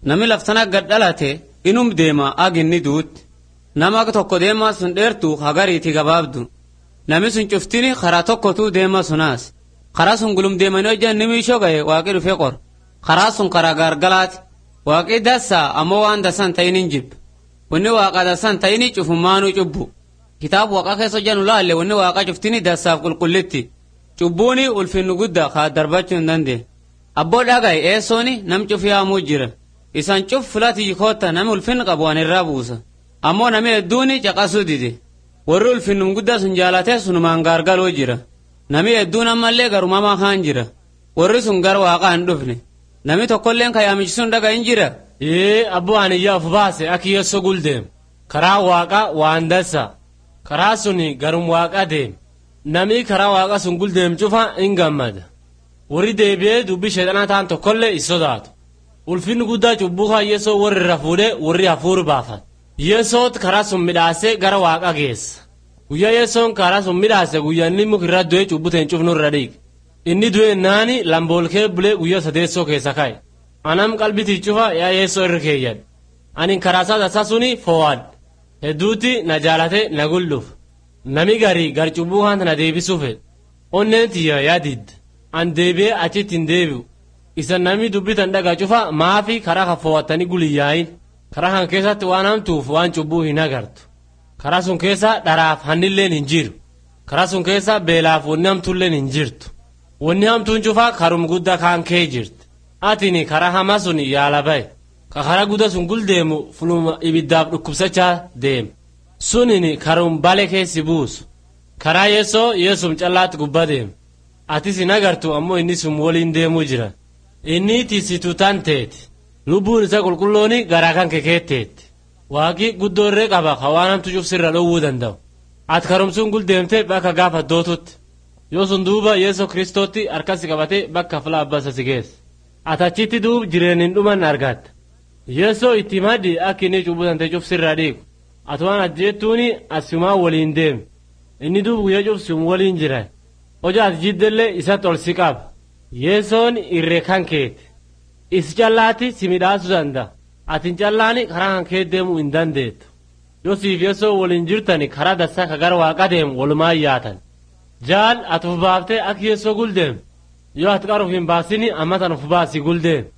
nami laftana gad dhalate inum deema ag inni duutti nama tokko deemaa sun dheertu hagariiti gabaabdu nami sun cuftini karaa tokkotuu deema sunaas karaa sun gulum deemanii hojjan nimiishoo gaye waaqii dhufe qor karaa sun karaa gaargalaati waaqii dassaa ammoo waan dasan ta'inin jibbe wanni waaqa dasan ta'ini cufummaanuu cubbu kitaaba waaqa keessa hojjan ulaalle wanni waaqa cuftini dassaaf qulqullitti cubbuuni ulfinnu gudda kaa darbachuu hin dandeenye abboo dhagaye eessooni nam cufi haamuu jira isan cuf filati yikootta nami ulfinni qabu waan irraa buusa ammoo nami hedduuni caqasuu dide warri ulfinnum guddaa sun jaalatee sunumaan gaargaluu jira nami hedduun ammallee garumamaa kaan jira warri sun gar waaqaa hin dhufne nami tokkolleen ka yaamichisuun dhaga hin jira ee abboo ani yaa of baase aki yesso guldeem karaa waaqa waan dassa karaa suni garum waaqa deem namii karaa waaqa sun guldeem cufa in gammada warri deebi'ee dubbii sheexanaa ta'an tokkollee is sodaatu ulfinni guddaa cubbuu kaa yesoo warri irra fuudhee warri hafuuru baafata yesoot karaa sun midhaasee gara waaqa geessa guyyaa yesoon karaa sun midhaase guyyaanni mukirra du'ee cubbuteen cufnu irra dhiige inni du'e naani lamboolkee bulee guyyaa sadeessoo keessa ka'e anam qalbitii cufa yaa yeessoo irra keeyyadhe anin karaasaa tasaa suni foo'adhe hedduutti na jaalate na gul'uuf nami garii gar cubbuu kaanta na deebisuu fedhe onneen tiyya yaa didde an deebi'ee achitti hin deebi'u isa nami dubbitan dhagaa cufa maafi karaa kan foo'attanii guliyyaayin karaa kan keessatti waan hamtuuf waan cubbuu hin agartu karaa sun keessa dharaaf hannilleen hin jiru karaa sun keessa beelaaf wanni hamtuulleen hin jirtu wanni hamtuun cufa karum guddaa kaan kee jirti atini karaa hamaa sun yaala baye ka karaa guddaa sun guldeemu fuluma ibiddaaf dhukkubsachaa deema sunini karum bale keessi buusu karaa yeessoo yeessum callaatti gubba deema atis hin agartu ammoo inni sun waliin deemuu jira inni tisitu tan teeti lubbuun isa qulqullooni garaa kan kekeetteetti waaqi guddoo irree qaba ka waan hamtu cufsirra dhowwuu danda'u ati karumsuun guldeemte bakka gaafa dootutti yoo sun duuba yeesoo kristootti harkasi qabate bakka fila abbasa si geessa ati achitti duub jireen hin dhuman argatta yeesoo itti maddi akka inni cubbutante cufsirra dhiigu ati waan ajjeettuuni asumaa waliin deemi inni duub guyyaa cufsium waliin jira hoja ati jiddellee isatti ol si qaba yeesoon irree kan keeti is callaatti si midhaasuu danda'a atin callaani karaa kan kee deemuu hin dandeettu yoo siif yeesoo waliin jirtani karaa dassaa ka gara waaqa deemu walumaa yaatan jaal ati uf baaftee akka yeesoo guldeem yoo ati qaruuf hin baasini ammatan uf baasi guldeem